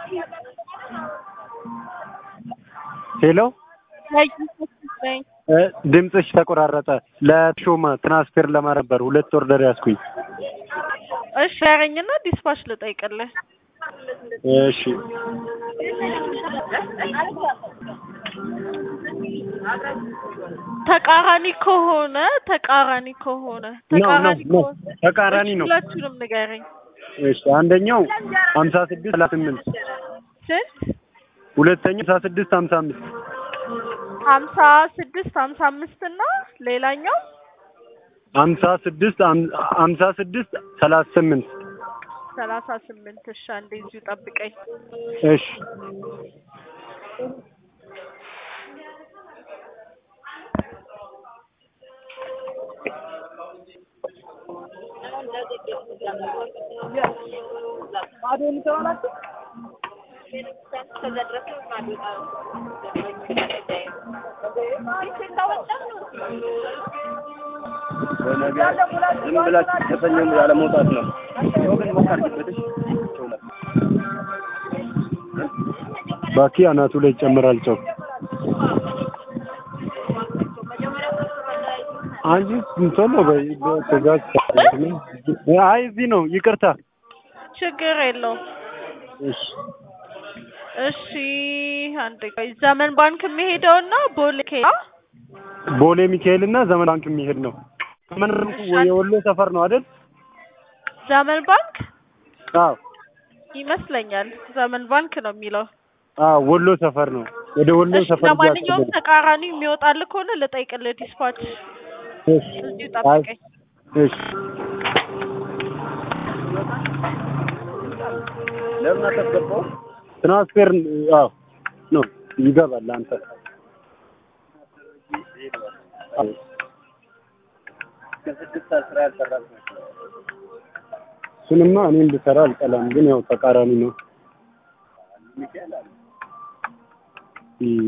ሄሎ ነኝ። እ ድምፅሽ ተቆራረጠ። ለሾመ ትራንስፌር ለማድረግ ነበር ሁለት ኦርደር ያዝኩኝ። እሺ ያረኝና ዲስፓች ልጠይቅልህ። እሺ ተቃራኒ ከሆነ ተቃራኒ ከሆነ ነው ነው ተቃራኒ ነው ከሆነ ተቃራኒ እሺ፣ ነው። ሁላችሁንም ንገረኝ። እሺ አንደኛው ሀምሳ ስድስት ሰላሳ ስምንት ስንት? ሁለተኛው ሀምሳ ስድስት ሀምሳ አምስት ሀምሳ ስድስት ሀምሳ አምስት እና ሌላኛው ሀምሳ ስድስት ሀምሳ ስድስት ሰላሳ ስምንት ሰላሳ ስምንት እሺ፣ አንዴ እዚሁ ጠብቀኝ። እሺ ዝም ብላችሁ ከሰኞ ያለ መውጣት ነው። ሰው ግን ሞቅ አድርጊበትሽ። ባኪ አናቱ ላይ ይጨምራል ጨው። አንቺ ቶሎ በይ በትእዛዝ አይ እዚህ ነው ይቅርታ። ችግር የለውም። እሺ እሺ አንድ ቆይ ዘመን ባንክ የሚሄደውና ቦሌ ኬላ ቦሌ ሚካኤል እና ዘመን ባንክ የሚሄድ ነው። ዘመን ባንክ የወሎ ሰፈር ነው አይደል? ዘመን ባንክ አዎ ይመስለኛል። ዘመን ባንክ ነው የሚለው። አዎ ወሎ ሰፈር ነው። ወደ ወሎ እሺ ሰፈር ለማንኛውም ተቃራኒ የሚወጣልህ ከሆነ ልጠይቅልህ ዲስፓች እሺ እዚሁ ጠብቀኝ። እሺ ለምን አታስገባው? ትራንስፌር አዎ ነው ይገባል። አንተ ከስድስት አስራ ያልሰራት ነው። እሱንማ እኔ እንድሰራ አልጠላም፣ ግን ያው ተቃራኒ ነው። ሚካኤል አለ። እም።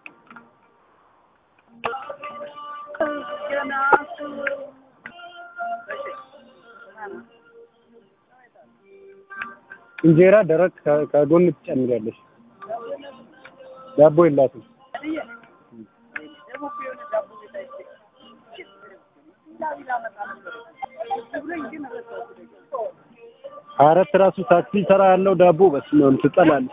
እንጀራ ደረቅ ከ- ከጎን ትጨምሪያለሽ። ዳቦ የላትም። ሀያ አራት ራሱ ታክሲ ሰራ ያለው ዳቦ በስመ አብ ትጠላለች።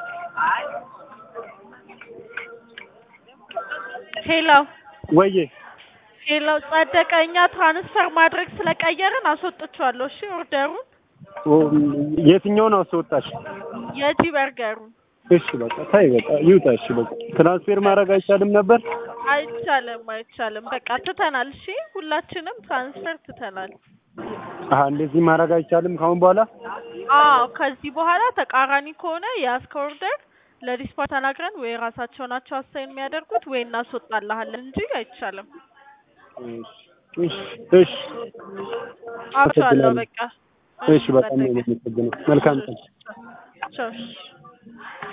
ሄሎ ወዬ ሄሎ ጸደቀ፣ እኛ ትራንስፈር ማድረግ ስለቀየርን አስወጥቼዋለሁ። እሺ ኦርደሩን ኦ፣ የትኛውን አስወጣሽ? የጂ በርገሩን እሺ በቃ ታይ በቃ ይውጣ። እሺ በቃ ትራንስፌር ማድረግ አይቻልም ነበር? አይቻልም፣ አይቻልም። በቃ ትተናል። እሺ ሁላችንም ትራንስፈር ትተናል። አሀ እንደዚህ ማድረግ አይቻልም ካሁን በኋላ? አዎ ከዚህ በኋላ ተቃራኒ ከሆነ የያዝከው ኦርደር ለዲስፓች ተናግረን ወይ ራሳቸው ናቸው አሳይን የሚያደርጉት ወይ እናስወጣልሃለን እንጂ አይቻልም። እሺ እሺ አብሻለሁ በቃ እሺ በጣም ነው የማመሰግነው። መልካም ቀን። ቻው።